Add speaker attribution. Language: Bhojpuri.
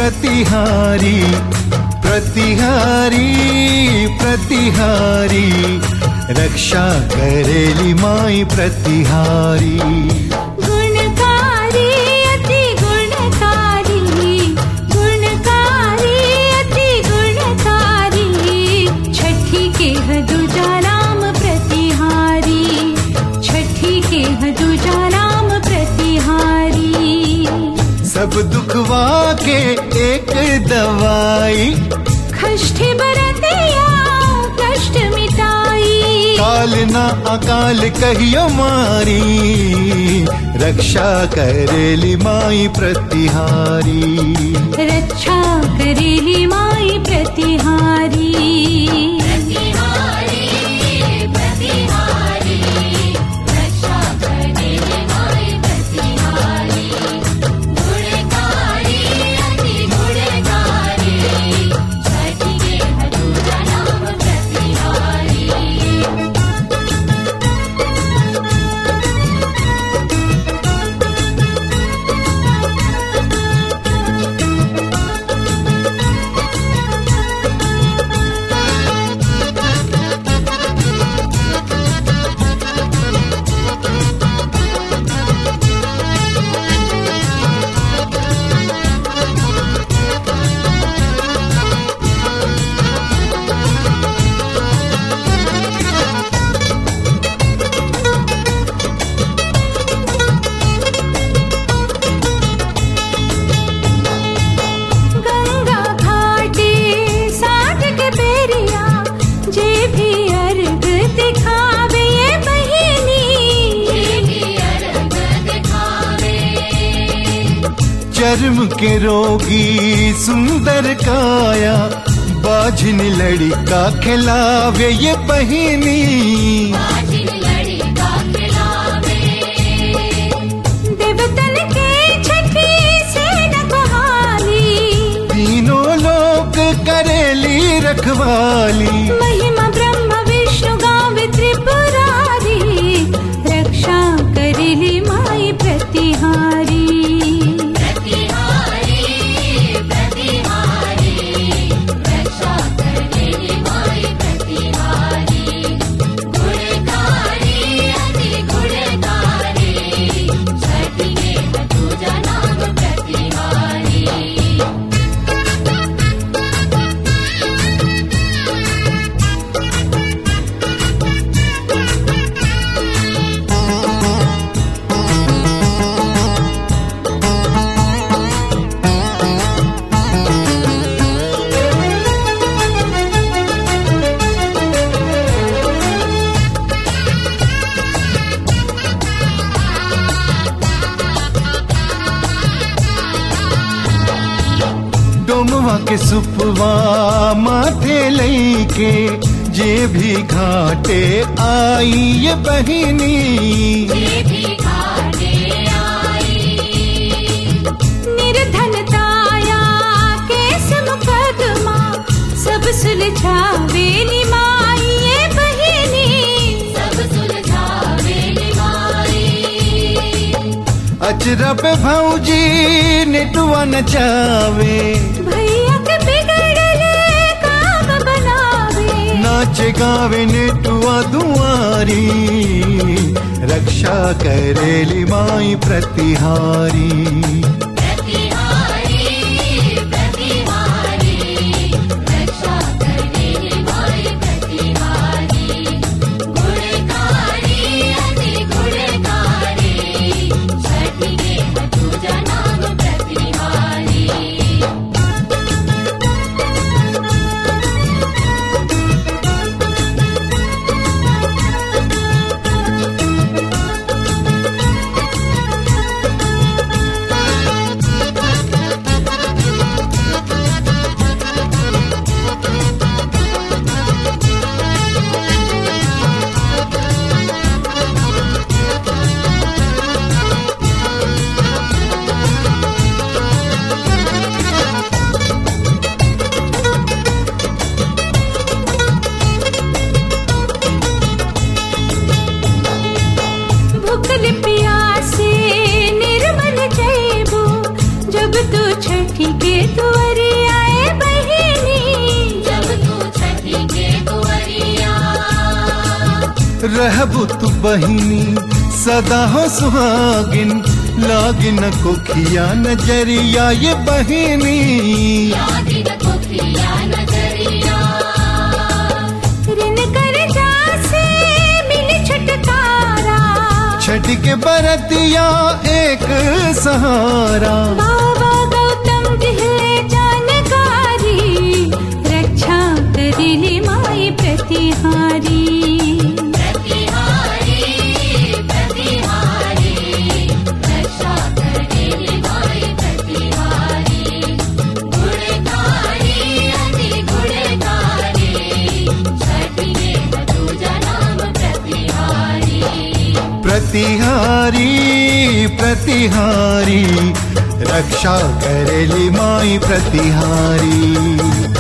Speaker 1: प्रतिहारी प्रतिहारी प्रतिहारी रक्षा करेली माई प्रतिहारी
Speaker 2: गुणकारी अति गुणकारी गुणकारी अति गुणकारी छठी के हदुजा राम प्रतिहारी छठी के हदुजा राम प्रतिहारी
Speaker 1: सब दुखवा के एक दवाई
Speaker 2: कष्ट बरतिया कष्ट मिटाई
Speaker 1: काल ना अकाल कहियो मारी रक्षा करेली माई प्रतिहारी
Speaker 2: रक्षा करेली माई प्रतिहारी गंगा घाटे साठ के बेरिया जे भी अर्घ दिखावे ये बहिनी
Speaker 1: चर्म के रोगी सुंदर काया बाझिन लड़का खिलावे ये बहिनी
Speaker 2: देवतन के छठी से नकहाली
Speaker 1: तीनों लोग करेली रखवाली
Speaker 2: महिमा ब्रह्म विष्णु गावे त्रिपुरारी रक्षा करेली माई प्रतिहारी
Speaker 1: डोमवा के सुपवा माथे लईके जे भी घाटे आई ये बहिनी
Speaker 2: निर्धनताया केस मुकदमा सब सुलझावेली माई ये बहिनी
Speaker 1: अचरा पे भौजी नेटुआ नचावे
Speaker 2: भैया के बिगड़ले काम बनावे
Speaker 1: नाच गावे नेटुआ दुआरी रक्षा करेली माई प्रतिहारी रहबु तू बहिनी सदा हो सुहागिन लागिन कोखिया नजरिया ये बहिनी
Speaker 2: ऋण कर्जा से मिली छुटकारा
Speaker 1: छठ के बरतिया एक सहारा
Speaker 2: बाबा गौतम दिहले जानकारी रक्षा करेली माई प्रतिहारी
Speaker 1: प्रतिहारी प्रतिहारी रक्षा करेली माई प्रतिहारी